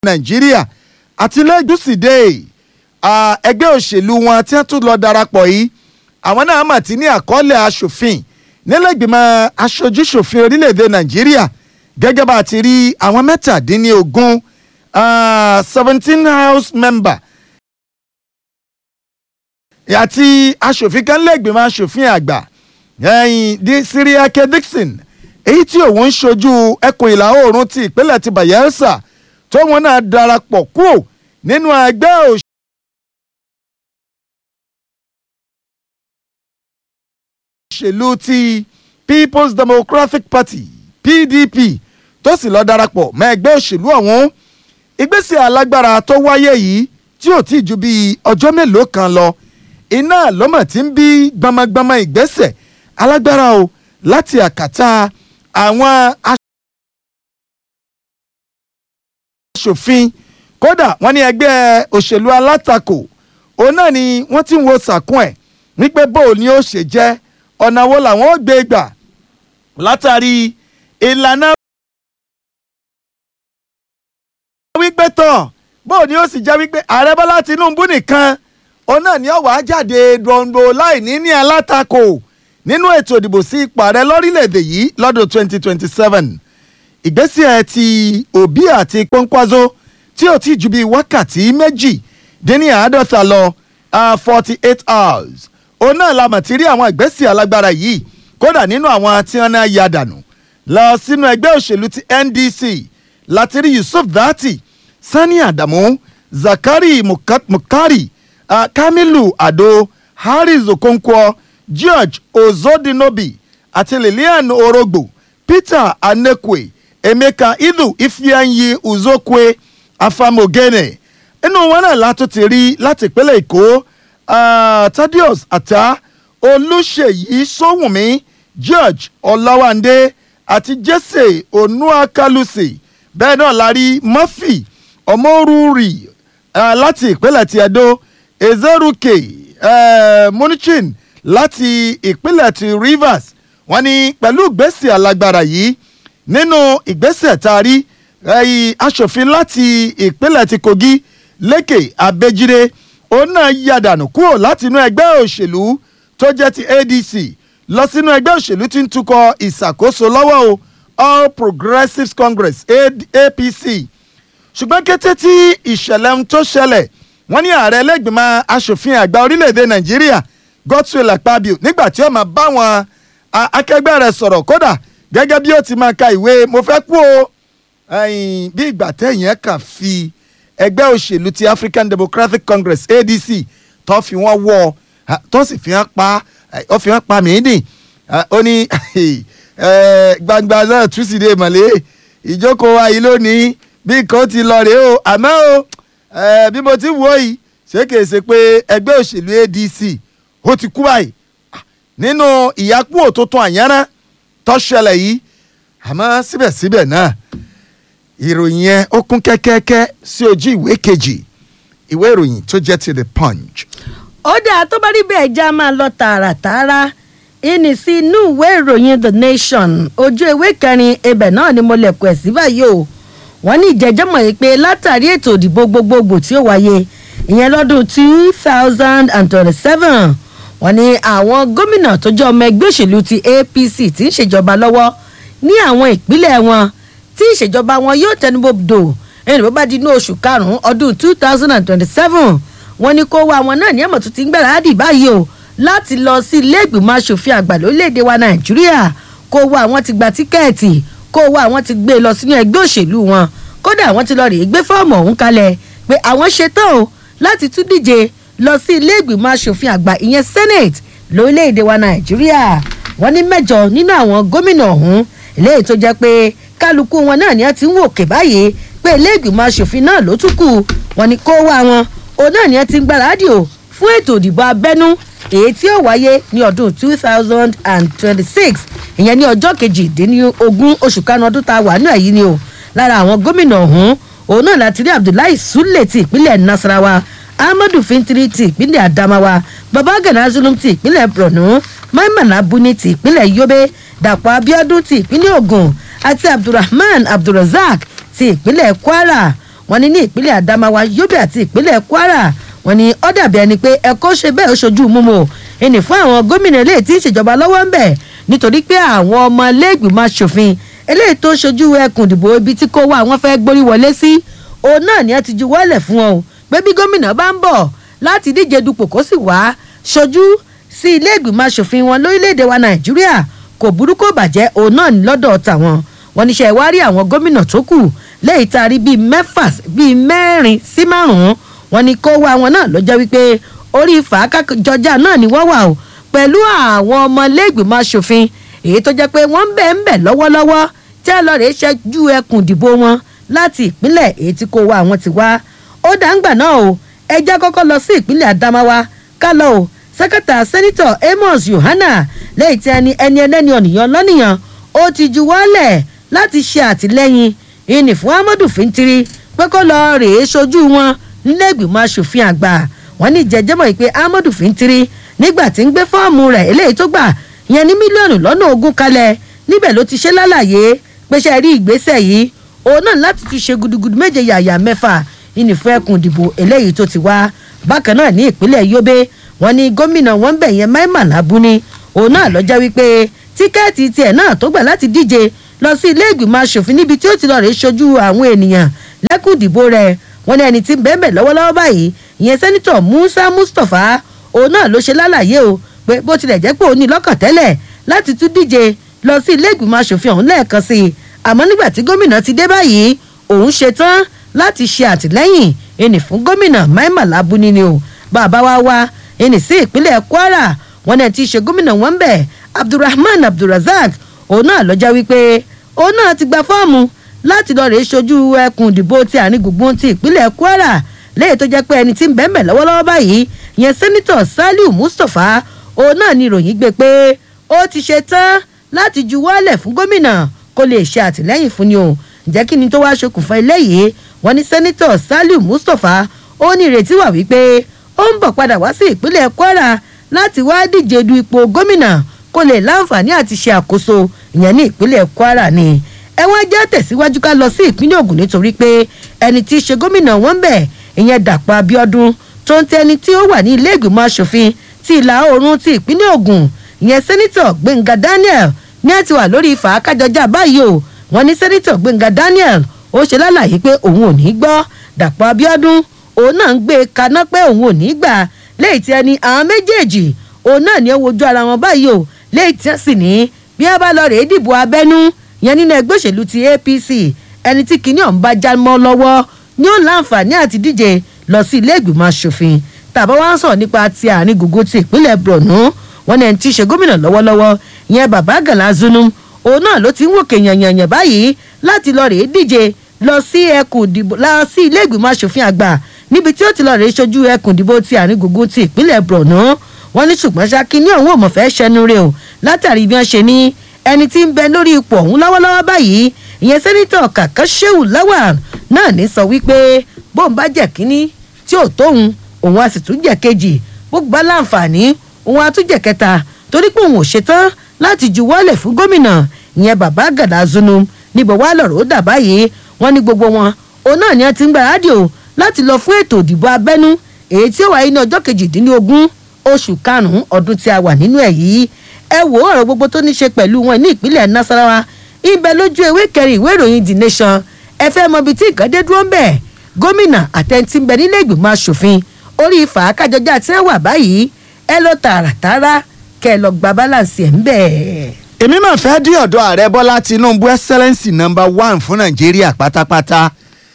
nàìjíríà àti lẹ́gùsìdè ẹgbẹ́ òṣèlú wọn tí wọ́n tún lọ darapọ̀ yìí àwọn náà mà ti ní àkọọ́lẹ̀ aṣòfin nílẹ̀gbìmọ̀ aṣojúṣòfin orílẹ̀‐èdè nàìjíríà gẹ́gẹ́ bá a ti rí àwọn mẹ́tàdínlógún seventeen house member àti aṣòfin kan lẹ́gbìmọ̀ aṣòfin àgbà ẹ̀yìn di Siriake Dixon èyí tí òun ń ṣojú ẹkùn ìlà oòrùn ti ìpínlẹ̀ ti Bayelsa tó wọn náà darapọ̀ kúrò nínú ẹgbẹ́ òṣèlú. òṣèlú ti People's Democratic Party PDP tó sì lọ darapọ̀ mọ́ ẹgbẹ́ òṣèlú ọ̀hún ìgbésẹ̀ alágbára tó wáyé yìí tí ò tí ju bíi ọjọ́ mélòó kan lọ iná lọ́mọ̀ tí ń bí gbamagbama ìgbésẹ̀ alágbára o láti àkàtà àwọn aṣòfin kódà wọ́n ní ẹgbẹ́ òṣèlú alátakò òun náà ni wọ́n ti ń wo sàkún ẹ̀ wípé bóò ni ó ṣe jẹ́ ọ̀nà wo làwọn ó gbé gbà látàrí ìlànà wípé tán bóò ni ó sì jẹ́ wípé ààrẹ bọ́lá tinúbú nìkan òun náà ni ó wá jáde dòǹdò láì ní ní alátakò nínú ètò ìdìbò sí ipò ààrẹ lórílẹ̀‐èdè yìí lọ́dún 2027 ìgbésẹ̀ ti òbí àti pọ́nkwázó tí ò tí ju bíi wákàtí méjì dín ní àádọ́ta lọ forty eight hours òun náà la mọ̀ ti rí àwọn ìgbésẹ̀ alágbára yìí kódà nínú àwọn tí wọ́n náà ya dànù lọ sínú ẹgbẹ́ òṣèlú ti NDC láti rí Yusuf Dati Sani Adamu Zakari Mukari uh, Kamilu Ado Harris Okonkwo George Ozodinobi àti Lilian Orogbo Peter Anekwe Emeka Idu Ifeanyi Uzokwe Afamogene inú wọn náà látún ti rí láti ìpínlẹ̀ Èkó uh, Thaddeus Ata Olúṣèyí Sówùnmí George Ọláwándé àti Jesse Onuakalusi bẹ́ẹ̀ náà la rí Murphy Ọmọrúurì uh, láti ìpínlẹ̀ ti Edo Ezeruke uh, Munichin láti ìpínlẹ̀ ti Rivers wọ́n ní pẹ̀lú ìgbésẹ̀ alágbára yìí nínú ìgbésẹ̀ tá a rí aṣòfin láti ìpínlẹ̀ ti Kogi Lékè Abẹ́jídé òun náà yàdànù kúrò láti inú ẹgbẹ́ òṣèlú tó jẹ́ ti ADC lọ sínú ẹgbẹ́ òṣèlú tí ń tukọ̀ ìṣàkóso lọ́wọ́ o All Progressives Congress APC ṣùgbọ́n kété tí ìṣẹ̀lẹ̀ ń tó ṣẹlẹ̀ wọ́n ní ààrẹ ẹlẹ́gbìmọ̀ aṣòfin àgbà orílẹ̀-èdè Nàìjíríà Godswill Akpabio nígbà tí ó máa bá wọn akẹgbẹ́ rẹ̀ sọ̀rọ̀ kódà gẹ́gẹ́ bí ó ti máa ka ìwé mo fẹ́ kú o bí ìgbà tẹ̀yìn ẹ̀ kàn fi ẹgbẹ́ òṣèlú ti African Democratic Congress ADC tó fi wọ́n wọ́ tó sì fi hàn pa ó fi hàn pa mìíní ó ní gbangba náà túsídẹ̀ẹ́ mọ̀lẹ́ ìjókòó wa yìí lónìí bí nǹkan ti lọ rèé o àmọ́ o bí mo ti wò yìí ṣé kìí ṣe pé ẹgbẹ́ òṣèlú ADC ó ti kú báyìí nínú ìyapò tuntun àyànrán tó ṣẹlẹ̀ yìí àmọ́ síbẹ̀síbẹ̀ náà ìròyìn yẹn ó kún kẹ́kẹ́kẹ́ sí ojú ìwé kejì ìwé ìròyìn tó jẹ́ ti the punch. ó dáa tó bá rí bẹ́ẹ̀ já máa lọ tààràtààrà ìní sí inú ìwé ìròyìn the nation ojú ewé kẹrin ibẹ̀ náà ni mo lẹ̀kọ̀ ẹ̀ sí báyìí o wọ́n ní ìjẹ́jọ́ mọ̀ yìí pé látàrí ètò ìdìbò gbogbogbò tí ó wáyé ìyẹn lọ́dún two thousand and twenty-seven wọ́n ní àwọn gómìnà tó jẹ́ ọmọ ẹgbẹ́ òṣèlú ti APC tí ń ṣèjọba lọ́wọ́ ní àwọn ìpínlẹ̀ wọn tí ìṣèjọba wọn yóò tẹnubodò ẹni bó bá di inú oṣù karùn-ún ọdún two thousand and twenty-seven wọ́n ní kó wá àwọn náà ní ẹ̀mọ̀ tó ti ń gbáradì báyìí o láti lọ sí ilé ìgbìmọ̀ asòfin àgbà lórílẹ̀‐èdè wa Nàìjíríà kó wá àwọn ti gba tíkẹ́ẹ̀tì kó wá àwọn ti gbé lọ sínú ẹgbẹ́ òṣèlú wọn kódà àwọn ti lọ rèé gbé fọ́ọ̀mù ọ̀hún kalẹ̀ pé àwọn ṣetán o láti tún díje lọ sí ilé ìgbìmọ̀ asòfin àgbà ìyẹn senate lórílẹ̀‐èdè wa nàìjíríà wọ́n ní mẹ́jọ nínú àwọn gómìnà ọ̀hún eléyìí tó jẹ́ pé kálukú wọn náà ni wọ́n ti ń wò ké báyìí pé ilé ìgbìmọ̀ asòfin náà ló tún kù wọ́n ní kó wá wọn òun náà ni wọ́n ti ń gbáradì o fún ètò ìdìbò abẹ́nú èyí tí ó wáyé ní ọdún two thousand and twenty-six ìyẹn ní ọjọ́ kejìdínlógún oṣù kanu ọdún tá a wà ní ẹ̀yìn ni o lára àwọn gómìnà ọ̀hún òun náà láti rí abdullahi sule ti ìpínlẹ̀ nasarawa ahmadu fintiri ti ìpínlẹ̀ adamawa babagana zulum ti ìpínlẹ̀ borno maimana buni ti ìpínlẹ̀ yobe dàpọ̀ abiodun ti ìpínlẹ̀ ogun àti abdulrahman abdulrasaq ti ìpínlẹ̀ kwara wọ́n ní ní ìpínlẹ̀ adamawa yobe àti ìpínlẹ̀ kwara wọ́n ní ó dàbí ẹni pé ẹ̀kọ́ ṣe bẹ́ẹ̀ ó ṣojú mímu ẹnì fún àwọn gómìnà eléyìí tí ń ṣèjọba lọ́wọ́ ń bẹ̀ nítorí pé àwọn ọmọ iléègbìmọ̀ asòfin eléyìí tó ṣojú ẹkùn ìdìbò ibi tí kò wá àwọn fẹ́ gborí wọlé sí òun náà ni ẹ ti ju wọ́lẹ̀ fún ọ pé bí gómìnà bá ń bọ̀ láti díje dupò kó sì wá ṣojú sí ilé ìgbìmọ̀ asòfin wọn lórílẹ̀‐èdè wa nàìjíríà kò burú kò bàjẹ́ òun náà ní lọ́dọ̀ tàwọn wọn níṣẹ́ wá rí àwọn gómìnà tó kù lẹ́yìn tá a rí bíi mẹ́fà bíi mẹ́rin sí márùn-ún wọn ni kó wá wọn náà ló jẹ́ wípé orí fàákàjọjà náà ni wọ́n wà o pẹ̀lú àwọn ọmọ iléègbìmọ̀ asòfin èyí tó jẹ́ pé wọ́n ń bẹ̀ ń bẹ̀ lọ́wọ́lọ́wọ́ tí a lọ rè é ṣẹ́jú ẹkùn ìdìbò wọn láti ìpínlẹ̀ èyí tí kò wá àwọn ti wá ó dáńgbà náà o ẹjẹ́ kọ́kọ́ lọ sí ìpínlẹ̀ adamawa ká lọ o sẹ́kẹ̀tà sẹ́nitọ̀ amos yohana lẹ́yìn tí ẹni ẹni ẹlẹ́ni ọ̀nìyàn lọ́nìyàn ó ti ju wọ́lẹ̀ láti ṣe àtìlẹ́yìn ìní fún amadu fintiri pé kó lọ rèé sojú wọn nílé ìgbìmọ̀ asòfin àgbà wọn ní jẹjẹmọ yìí pé amadu fintiri nígbà tí ń gbé fọ́ọ̀mù rẹ̀ eléyìí tó gbà yẹn ní mílíọ̀nù lọ́nà ogún kalẹ̀ níbẹ̀ ló ti ṣe lálàyé pé ṣe rí ìgbésẹ̀ yìí òun náà láti tún ṣe gudugudu méje yàyà mẹ́fà ìní fún ẹkùn ìdìbò eléyìí tó ti wá bákan náà ní ìpínlẹ̀ yobe wọn ní gómìnà wọn bẹ̀ yẹn maima labuni òun náà lọ́jọ́ wípé tíkẹ́ẹ̀tì tiẹ̀ náà tó gbà láti díje lọ sí ilé ìgbìmọ̀ asòfin níbi tí ó ti lọ rèé ṣojú àwọn ènìyàn lẹ́kùn ìdìbò rẹ̀ wọn ní ẹni tí ń bẹ́ẹ̀ lọ́wọ́lọ́wọ́ báyìí ìyẹn sẹ́nitọ̀ musa mustapha òun náà ló ṣe lálàyé o pé bó tilẹ̀ jẹ́ pé òun ní lọ́kàn tẹ́lẹ̀ láti tún díje lọ sí ilé ìgbìmọ̀ asòfin ọ̀hún lẹ́ẹ̀kan sí i àmọ́ nígbà tí gómìnà ti dé báyìí òun ṣetán láti ṣe àtìlẹ́yìn ẹnì fún gómìnà maima labuni ni o bàbá wa wá ẹnì sí ìpínlẹ̀ kwara wọn náà ti ṣe gómìnà wọn bẹ̀ abdulrahman abdulrasaq òun náà lọ́jà wípé òun náà ti gba fọ́ọ̀mù láti lọ rèé ṣojú ẹkùn ìdìbò ti àárín gbùngbùn ti ìpínlẹ̀ kwara lẹ́yìn tó jẹ́ pé ẹni tí ń bẹ́ẹ̀ mẹ́ lọ́wọ́lọ́wọ́ báyìí ìyẹn sẹ́nitọ̀ saliu mustapha òun náà ni ìròyìn gbé pé ó ti ṣe tán láti juwọ́lẹ̀ fún gómìnà kó lè ṣe àtìlẹ́yìn fún ni o ǹjẹ́ kí ni tó wáá ṣokùnfà eléyìí wọ́n ní sẹ́nitọ̀ saliu mustapha ó ní ìrètí wà wípé ó ń bọ̀ padà wá sí ìpínlẹ̀ kwara láti wá díje du ipò gómìnà kó lè láǹfààní àti ṣe àkóso ìyẹn ní ìpínlẹ̀ kwara ni ẹ wá jẹ́ tẹ̀síwájú ká lọ sí ìpínlẹ̀ ogun nítorí pé ẹni tí í ṣe gómìnà wọn bẹ̀ ìyẹn dàpọ̀ abiodun tó ń tẹni tí ó wà ní ilé ìgbìmọ̀ asòfin ti ìlà oòrùn ti ìpínlẹ̀ ogun ìyẹn sẹ́nitọ̀ gbẹ̀ngà daniel ní ẹ ti wà lórí ìfàákájọjà báyìí o wọn ní sẹ́nitọ̀ gbẹ̀ngà daniel ó ṣe lálàyé pé òun ò ní gbọ́ dàpọ̀ abiodun òun náà ń gbé e kaná pé òun ò ní gbà léyìí tí ẹni àwọn méjèèjì òun náà ní ó wojú ara wọn báyìí o léyìí tí wọ́n sì ní bí wọ́n bá lọ rèé dìbò abẹ́nú yẹn nínú ẹgbẹ́ òṣèlú ti apc ẹni tí kinní ọ̀hún bá já mọ́ lọ́wọ́ ni ó láǹfààní àti díje lọ sí ilé ìgbìmọ̀ asòfin tàbá wá ń sọ̀rọ̀ nípa ti àárín gbogbo ti ìpínlẹ̀ borno wọn ni ẹni tí í ṣe gómìnà lọ́wọ́lọ́wọ́ ìyẹn bàbá gàlá zunum òun náà ló ti ń wòkè yànyànyàn báyìí láti lọ rèé díje lọ sí ẹkùn ìdìbò lọ sí ilé ìgbìmọ̀ asòfin àgbà níbi tí ó ti lọ rèé ṣojú ẹkùn ìdìbò ti àárín gbogbo ti ìpínlẹ̀ borno wọn ní ṣùgbọ́n ṣákí ní òun ò mọ̀ fẹ́ ṣẹnu rẹ o látàrí bí wọ́n ṣe ní ẹni tí ń bẹ lórí ipò ọ̀hún lọ́wọ́lọ́wọ́ báyìí ìyẹn sẹ́nitọ̀ kàkà sheu lawal náà ní sọ wípé bóun bá jẹ́ kínní tí ò tóun òun á sì tún jẹ́ kejì gbogbo bá láǹfààní òun á tún jẹ́ kẹta torí pé òun ò ṣetán láti juwọ́lẹ̀ fún gómìnà ìyẹn bàbá gàdá zunu níbo wá lọ̀rọ̀ ó dà báyìí wọ́n ní gbogbo wọn òun náà ni wọ́n ti ń gbáradì o láti lọ fún ètò ìdìbò abẹ́nú èyí tí ó wáyé ní ọjọ́ kejìdínlógún oṣù karùn-ún ọdún tí a wà nínú ẹ̀ yìí ẹ wò ọ̀rọ̀ gbogbo tó ní ṣe pẹ̀lú wọn ní ìpínlẹ̀ nasarawa ibẹ̀ lójú ewé kẹrin ìwé ìròyìn the nation ẹ fẹ́ mọ ibi tí nǹkan dé dúró ń bẹ̀ gómìnà àtẹ̀ntì ń bẹ nílé ìgbìmọ̀ asòfin orí fàákàjọjà tí wọ́n wà báyìí ẹ lọ tààràtàrà kẹ ẹ lọ gba balance ẹ̀ ń bẹ̀. èmi máa fẹ́ dí ọ̀dọ̀ ààrẹ bọ́lá tinubu excellence number one fún nàìjíríà pátápátá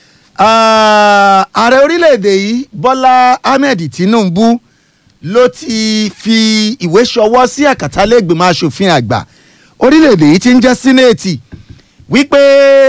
Ah, ààrẹ orílẹ̀-èdè yìí bọ́lá ahmed tinubu ló ti fi ìwé ṣọwọ́ sí àkàtàlẹ́gbẹ̀mọ asòfin àgbà orílẹ̀-èdè yìí ti ń jẹ́ sínéètì wípé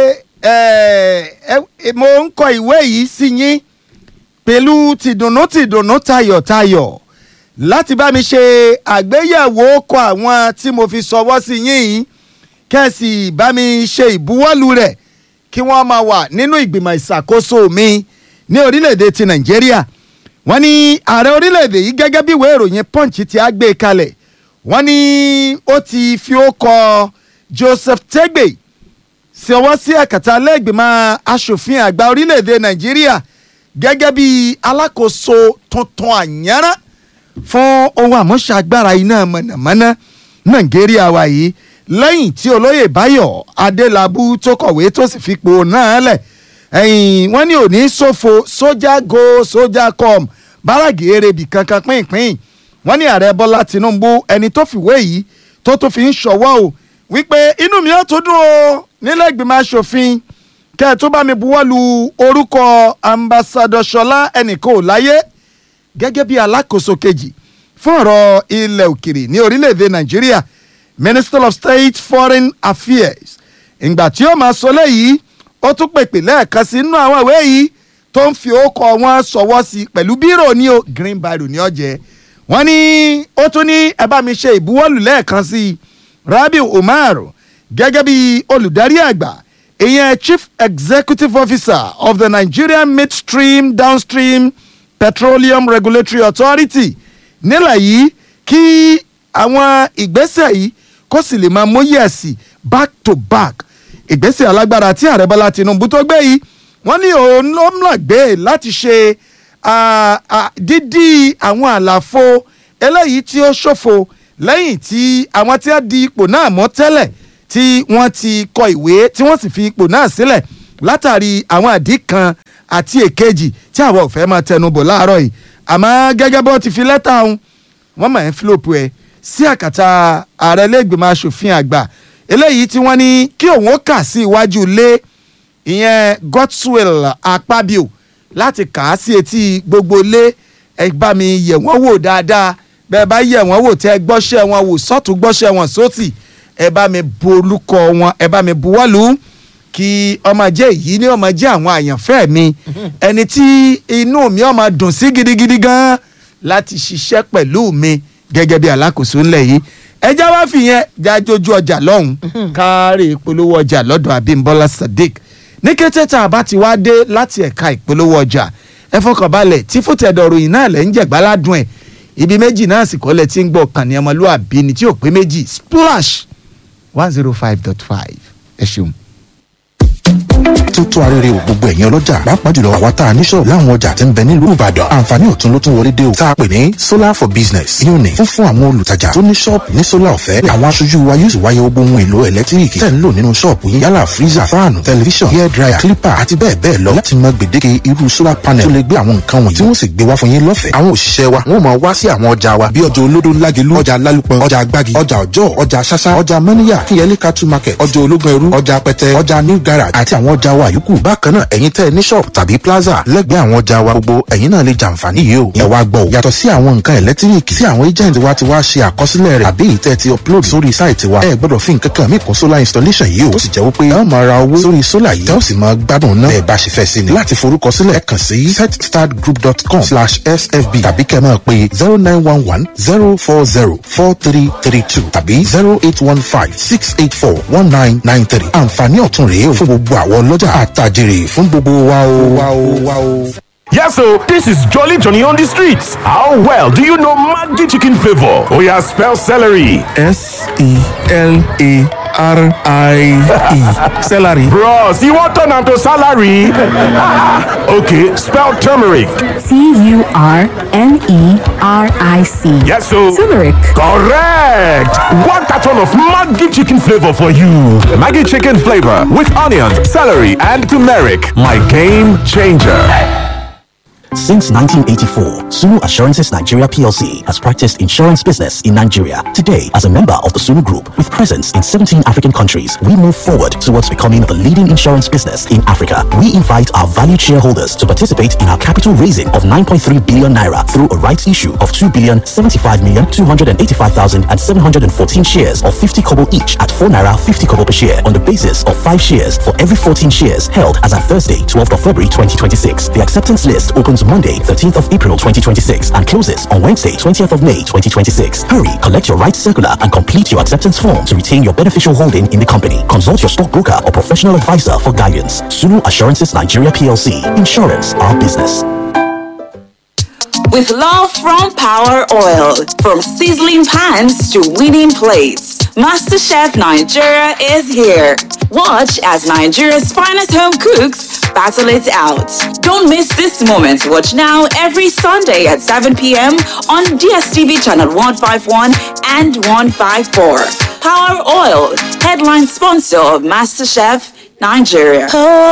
eh, eh, mo ń kọ ìwé yìí sí yín pẹ̀lú tìdùnnú tìdùnnú tayọ̀tayọ̀ láti bá mi ṣe àgbéyẹ̀wò kọ àwọn tí mo fi ṣọwọ́ sí yín yìí kẹ́sì bá mi ṣe ìbuwọ́lù rẹ̀ kí wọ́n máa wà nínú ìgbìmọ̀ ìṣàkóso mi ní orílẹ̀-èdè ti nàìjíríà wọ́n ní ààrẹ orílẹ̀-èdè yìí gẹ́gẹ́ bí ìwé ìròyìn punch ti á gbé kalẹ̀ wọ́n ní ó ti fi ó kọ joseph tegbe sí ọwọ́ sí ẹ̀kẹta lẹ́gbẹ̀mọ́ asòfin àgbà orílẹ̀‐èdè nàìjíríà gẹ́gẹ́ bí alákòóso tuntun àyànrán fún ohun àmúṣagbára iná mọ̀nàmọ́ná nàìjíríà wa yìí lẹ́yìn tí olóyè báyọ̀ adélábù tó kọ̀wé tó sì fipò náà lẹ̀ ẹ̀yìn wọ́n ní òní ṣòfò sójà go sójà com báràgì erébi kankan pínpín wọ́n ní ààrẹ bọ́lá tinubu ẹni tó fìwé yìí tó tó fi ń ṣọwọ́ o wípé inú mi ó tó dùn o nílẹ̀ ìgbìmọ̀ asòfin kẹ́ ẹ̀ tó bá mi buwọ́ lu orúkọ ambassadọ ṣọlá ẹnìkan ò láyé gẹ́gẹ́ bí alákòóso kejì fún ọ̀rọ̀ ilẹ̀ òkèrè ní orílẹ̀-èdè nàìjíríà minister of state foreign affairs ìgbà tí ó máa sọ léyìí ó tún pèpè lẹ́ẹ̀kan sí inú àwọn ìwé yìí tó ń fi ókọ wọn sọwọ́ sí pẹ̀lú bírò ní o green biro ní ọ̀jẹ̀ wọ́n ní ó tún ní ẹ bá mi ṣe ìbuwọ́lù lẹ́ẹ̀kan sí i rabiu umar gẹ́gẹ́ bí olùdarí àgbà ìyẹn chief executive officer of the nigerian midstream downstream petroleum regulatory authority nílẹ̀ yìí kí àwọn ìgbésẹ̀ yìí kó sì lè máa móyè sí back to back ìgbésẹ̀ alágbára tí ààrẹ bọ́lá tinubu tó gbé yìí wọ́n ní òun ló ń lọ gbé láti ṣe dídí àwọn àlàfo eléyìí tí ó ṣòfò lẹ́yìn tí àwọn tí wọ́n di ipò náà mọ́ tẹ́lẹ̀ tí wọ́n ti kọ ìwé tí wọ́n sì fi ipò náà sílẹ̀ látàrí àwọn àdí kan àti èkejì tí àwọn ò fẹ́ máa tẹnubọ̀ láàárọ̀ yìí àmọ́ gẹ́gẹ́ bó ti fi lẹ́tà ọ̀hún wọ́n máa ń fílòpù ẹ̀ sí àkàtà ààrẹ lẹ́gbẹ̀mọ asòfin àgbà eléyìí tí wọ́n ní kí òun ó kà sí iwájú ilé ìyẹn godswill akpabio láti kà á sí etí gbogbo ilé ẹ bá mi yẹ̀ wọ́n wò dáadáa bẹ́ẹ̀ bá yẹ̀ wọ́n wò tẹ́ gbọ́ṣẹ́ wọn wò sọ́tún gbọ́ṣẹ́ wọn sótì ẹ bá mi bu olùkọ wọn ẹ bá mi buwọ́lù kí ọmọ jẹ́ èyí ní ọmọ jẹ́ àwọn àyànfẹ́ mi ẹni tí inú mi ọmọ dùn sí gidigidi gan láti ṣiṣẹ́ pẹ̀lú mi gẹ́gẹ́ bí alákòóso ńlẹ̀ yìí ẹjá wá fìyẹn jájójú ọjà lọ́hùn kárí ìpolówó ọjà lọ́dọ̀ Abímbọ́lá Sadiq ní kété tá a bá ti wá dé láti ẹ̀ka ìpolówó ọjà ẹ fọkànbalẹ̀ tí fòtẹ́dọ̀rọ̀ yìí náà lẹ́ ń jẹ̀gbáládùn ẹ̀ ibi méjì náà sì kọ́lẹ̀ tí ń gbọ́ kàn ní ọmọlúwàbí ni tí ò pé méjì splash one zero five dot five ẹ ṣeun. tó tó arére o gbogbo ẹ̀yin ọlọ́jà pàápàá jùlọ àwa tá a níṣọ̀ láwọn ọjà tí ń bẹ nílùú ìbàdàn àǹfààní ọ̀tun ló tún wọlé dé o tá a pè ní solar for business yóò ní fún fún àwọn olùtajà tó ní ṣọ́ọ̀pù ní solar ọ̀fẹ́ àwọn aṣojú wa yóò sì wáyé gbogbo ohun èlò ẹ̀lẹ́tíríkì tẹ̀ ń lò nínú ṣọ́ọ̀pù yín yálà freezer fáànù tẹlifíṣàn hair dryer clipper àti bẹ́ẹ̀ bẹ́ẹ̀ lọ láti mọ gbèdéke irú solar panel tó lè gbé àwọn nǹkan wọ̀nyí tí wọ́n sì gbé wá fún yín lọ́fẹ̀ẹ́ àwọn òṣìṣẹ́ wa wọ́n máa wá sí àwọn ọjà wa bí ọjà olódó lágelú ọjà lálùpọ̀ ọjà agbági ọjà ọjọ́ ọjà ṣáṣá ọjà mọ́níyà kíyẹlé cattle market ọjà ológun ẹrú ọjà pẹtẹ ọjà new garage àti àwọn ọjà wa yòókù bákan náà ẹ̀yin tẹ́ ẹ ní shop tàbí plaza lẹ́gbẹ̀ẹ́ àwọn ọjà wa gbogbo ẹ̀yin náà lè jàǹfààní yìí o ẹ wá gbọ́ o yàtọ̀ sí àwọn nǹkan ẹ̀lẹ́tíríkì tí àwọn agent wa ti wá ṣe àkọsílẹ̀ rẹ̀ àbí ìtẹ́ ti upload sórí sáìtì wa ẹ gbọ́dọ̀ fi nǹkan kan mí kún solar installation yìí o tó sì jẹ́ wípé ẹ ó máa ra owó sórí solar yìí tẹ́ ó sì máa gbádùn náà ẹ bá ṣe fẹ́ sí ni láti forúkọ sílẹ̀ ẹ kàn sí setstartgroup.com slash sfb tàbí kẹ́ máa pe zero nine one one zero four zero four three three two tàbí zero eight one five six eight four one nine nine three àǹfààní ọ̀tun rèé o fún gbogbo àwọn ọlọ́jà àtàjèrè fún gbogbo wa o wa o wa o. Yes, so this is Jolly Johnny on the streets. How well do you know Maggi chicken flavor? Oh yeah, spell celery. S E L A R I E. Celery. Bros, you want turn am to salary? okay, spell turmeric. T U R N E R I C. Yes, so Turmeric. correct. One carton of Maggi chicken flavor for you. Maggie chicken flavor with onions, celery, and turmeric. My game changer. Since 1984, Sunu Assurances Nigeria PLC has practiced insurance business in Nigeria. Today, as a member of the Sunu Group with presence in 17 African countries, we move forward towards becoming the leading insurance business in Africa. We invite our valued shareholders to participate in our capital raising of 9.3 billion naira through a rights issue of 2 billion 75 million 285,714 shares of 50 kobo each at 4 naira 50 kobo per share on the basis of 5 shares for every 14 shares held as at Thursday, 12th of February 2026. The acceptance list opens Monday, 13th of April 2026 and closes on Wednesday, 20th of May 2026. Hurry, collect your rights circular and complete your acceptance form to retain your beneficial holding in the company. Consult your stockbroker or professional advisor for guidance. Sunu Assurances Nigeria PLC. Insurance, our business. With love from Power Oil, from sizzling pans to winning plates, MasterChef Nigeria is here. Watch as Nigeria's finest home cooks battle it out. Don't miss this moment. Watch now every Sunday at 7 p.m. on DSTV channel 151 and 154. Power Oil, headline sponsor of MasterChef Nigeria.